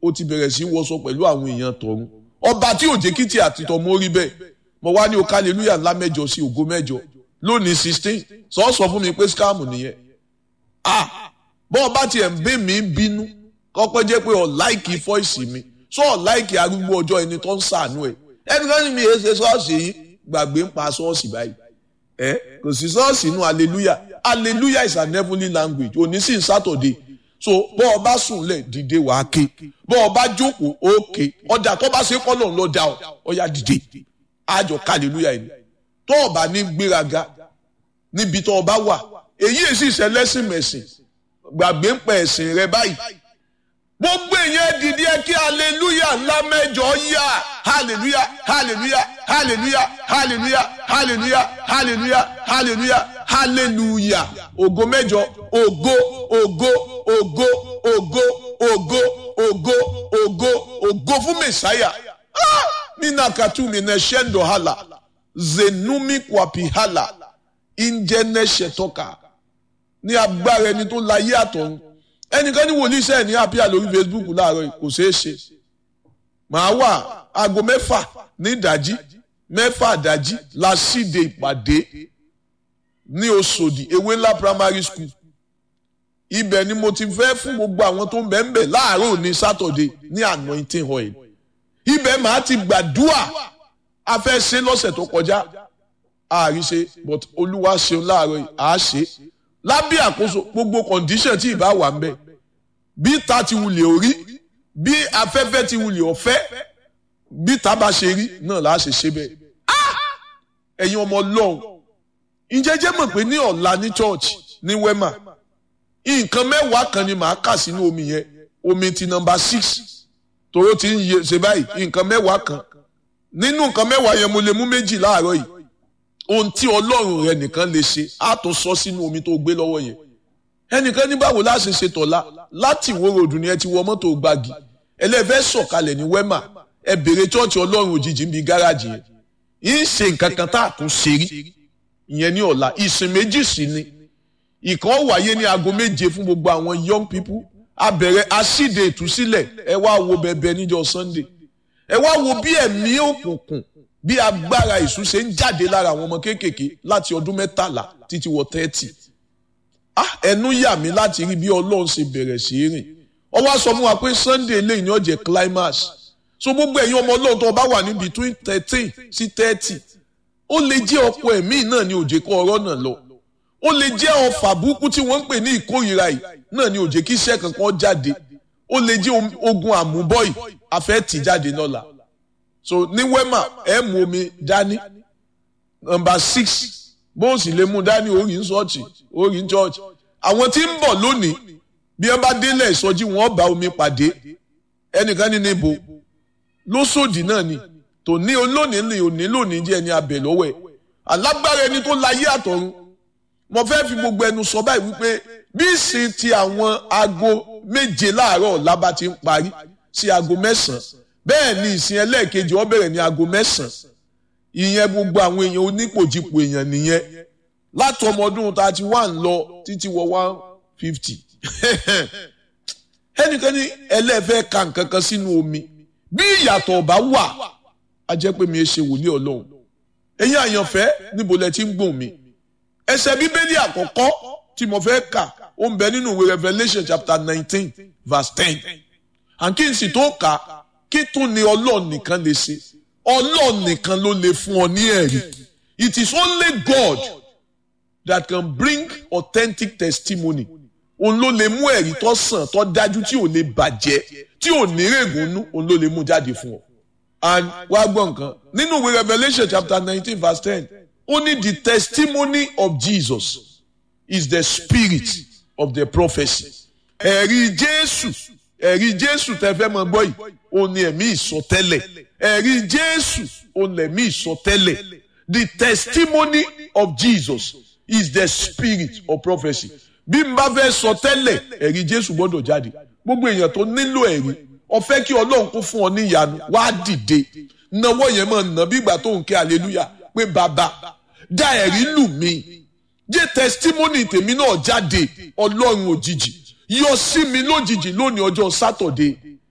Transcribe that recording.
ó ti bẹ̀rẹ̀ sí wọṣọ pẹ̀lú àwọn èèyàn tọ̀run ọba tí ò jẹ́ kí tí àtìtọ̀ mọ́ rí bẹ́ẹ̀ mo wá ní o hallelujah ńlá mẹ́jọ sí ògo mẹ́jọ lónìí sixteen sọ sọ fún mi pé scam nìyẹn ah bọ́ ọba tiẹ̀ ń bẹ́ mi bínú kọ́pẹ́ jẹ́ pé ọ̀ láìkì fọ́ìsì mi sọ ọ̀ láìkì arúgbó ọjọ́ ẹni tó ń sàánú ẹ̀ ẹnikẹ́ni mi èé ṣe ṣọ́ọ̀ṣì yìí gbàgbé ń pa ṣọ́ọ̀ṣì báyìí ẹ kò sí ṣọ́ọ̀ṣì inú hallelujah hallelujah is an heavenly language òní sì ń sátọ̀dé so bọ́ ọ bá sùn lẹ̀ dìde wà á ké bọ́ ọ bá jókòó ó ké ọjà tó bá ṣe kọ́ lọ́n lọ́ da ọ ọ̀yà dìde àjọ hallelujah yìí tó o bá ní gbéraga níbi tó o bá wà èyí èsì ìṣẹ̀lẹ́sìn mẹ̀sìn gbàgbé ń pẹ̀ ẹ̀sìn rẹ báyìí gbogbo èèyàn dìde ẹ kí hallelujah ńlá mẹ́jọ yá hallelujah hallelujah hallelujah hallelujah hallelujah hallelujah hallelujah hallelujah ògo mẹ́jọ ògo ògo ògo ògo ògo ògo ògo ògo fún mẹsàáyà nínú àkàtú mi náà ṣẹ́ńdọ̀ hàlà zenumi kwapi hàlà ìjẹ́nẹ́ ṣẹ̀tọ́ka ní agbára ẹni tó láyé àtọ̀run ẹnìkan ní wòlíì sẹ́ẹ̀ ní àpíà lórí Facebook láàárọ̀ kò ṣeé ṣe màá wà aago mẹ́fà ní ìdájí mẹ́fà ìdájí la síde ìpàdé ní Òṣòdì ewé ńlá primary school ibẹ̀ ni mo ti fẹ́ fún gbogbo àwọn tó ń bẹ̀ ń bẹ̀ láàárọ̀ ní Saturday ní anointing oil ibẹ̀ màá ti gbàdúà a fẹ́ ṣe lọ́sẹ̀ tó kọjá àríṣe but olúwa ṣeun láàárọ̀ yìí àá ṣe lábẹ́ àkóso gbogbo condition tí ìbá wà ń bẹ̀ bí ta ti wulẹ̀ orí bí afẹ́fẹ́ ti wulẹ̀ ọ̀fẹ́ bí ta bá ṣe rí náà là á ṣe ṣe bẹ́ẹ̀ ẹ̀yin ọmọ ọlọ́run ìjẹ́jẹ́ mọ̀ pé ní ọ̀la ní church ní wema nǹkan mẹ́wàá kan ni màá kà sínú omi yẹn omi ti nọmba six tòró ti ń yẹ ṣe báyìí nǹkan mẹ́wàá kan nínú nǹkan mẹ́wàá yẹn mo lè mú méjì láàárọ̀ yìí ohun tí ọlọ́run rẹ nìkan lè ṣe á tó sọ sínú omi tó gbé lọ́wọ́ yẹn ẹnìkan ní báwo láti ṣe tọ̀la láti ìwó ròdù ni ẹ ti wọ mọ́tò gbági ẹlẹ́fẹ́ sọ̀kalẹ̀ ní wẹ́mà ẹ bèrè chọ́ọ̀chì ọlọ́run òjijì níbi gáràjì yẹn yìí ṣe nǹkan kan tá a tún ṣe rí ìyẹn ní ọ̀la ìsìn méjì sí ni ìkan wáyé ní aago méje fún gbogbo àwọn young people a bẹ̀rẹ̀ asíde ìtúsílẹ̀ ẹ wá wo bẹ̀bẹ̀ níjọ́ Sunday ẹ wá wo bí ẹ̀mí òkùnkùn bí agbára ìṣú ṣe ń jáde lára àwọn ọmọ kéékèèké láti ọdún mẹ́tàlá títí wọ tẹ́tì ah ẹnu yà mí láti rí bí ọlọ́run ṣe bẹ̀rẹ̀ sí í rìn ó wá sọ fún wa pé Sunday eléyìí ni ó jẹ́ climax so gbogbo ẹ̀yin ọmọ ọlọ́run tó bá wà ní between thirteen sí thirty ó lè jẹ́ ọkọ ẹ̀mí náà ní òjè kọ́ ọ̀rọ̀ náà lọ ó lè jẹ́ ọfà burúkú tí wọ́n ń pè ní ìkórìíra yìí náà ní òjè kí iṣẹ́ kankan jáde ó lè jẹ́ ogun àmúbọ́yì afẹ́ tì jáde lọ́la so ní wema ẹ mú omi dání nọ́mbà six bó o sì lè mú dání orí ń ṣọ́ọ̀ṣì orí ń ṣọ́ọ̀ṣì àwọn tí ń bọ̀ lónìí bí wọ́n bá délẹ̀ ìsọjí wọn bá omi pàdé ẹnìkan ní níbo lóṣòdì náà ni tòní olónìí ni òní lónìí jẹ́ ẹni abẹ lọ́wọ́ ẹ̀ alágbára ẹni tó láyé àtọ̀run mo fẹ́ fi gbogbo ẹnu sọ báyìí wípé bí ìsìn ti àwọn aago méje láàárọ̀ ọ̀la bá ti ń parí sí aago mẹ́sàn-án bẹ́ẹ̀ ni ìsìn ẹlẹ́ẹ̀kejì ó bẹ̀rẹ̀ ní aago mẹ́sàn-án ìyẹn gbogbo àwọn èèyàn onípòjìpò èèyàn nìyẹn láti ọmọ ọdún thirty one lọ títí wọ one fifty ẹnìkan ní ẹlẹ́fẹ́ ka nǹkan kan sínú omi bí ìyàtọ̀ ọ̀bá wà á jẹ́ pé mi ẹ ṣe wòlíì ọlọ́run ẹ̀yin àyànfẹ́ níbo lẹ ti ń gbọ̀n mi ẹsẹ̀ bíbélì àkọ́kọ́ tí mo fẹ́ kà ó ń bẹ nínú ìwé Revelation chapter nineteen verse ten àǹkí n sì tó kà kí tún ni ọlọ́run nìkan lè ṣe ọlọ́run nìkan ló lè fún ọ ní ẹ̀rí it is only God that can bring authentic testimony òun ló lè mú ẹ̀rí tó sàn tó dájú tí ò lè bàjẹ́ tí ò ní règùn nú òun ló lè mú jáde fún ọ. and wá gbọ́ nǹkan nínú ìwé Revelation chapter nineteen verse ten ó ní the testimony of Jesus is the spirit of the prophecy. ẹ̀rí Jésù ẹ̀rí Jésù tẹ́ fẹ́ mọ gbọ́ yìí ó ní ẹ̀mí ìsọtẹ́lẹ̀ ẹ̀rí Jésù ó ní ẹ̀mí ìsọtẹ́lẹ̀ the testimony of Jesus is the spirit of prophecy bí n bá fẹ́ sọ tẹ́lẹ̀ ẹ̀rí Jésù gbọ́dọ̀ jáde gbogbo èèyàn tó nílò ẹ̀rí ó fẹ́ kí Ọlọ́run kó fún ọ ní ìyanu wá dìde náwó yẹn máa nà bí ìgbà tó ń ké hallelujah pé bàbá dá ẹ̀rí lù mí jẹ́ testimony tèmi náà jáde Ọlọ́run òjijì yọ sí mi lójijì lónìí ọjọ́ sátọ̀dé